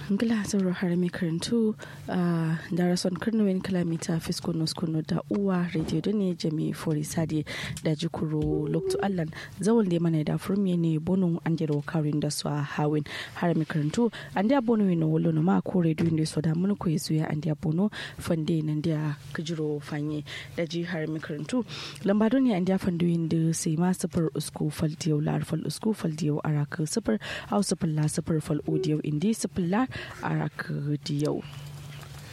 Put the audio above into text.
ngila zaro har mai karantu da rason karnawin kilomita fisko kuno da uwa radio da ne jami fori sadi da jikuro lokto allan zawon da mana da furmiye ne bonun an jiro karin da su a hawin har mai karantu an da bono ne wolo no ma ko radio ne so da mun ko yesu ya an da bono fande nan da kajiro fanye da ji har mai karantu lamba don ne an da fandoyin da sai ma sifar usku faldiyo lar fal usku faldiyo araka sifar au sifar la sifar fal audio indi sifar la araka diyau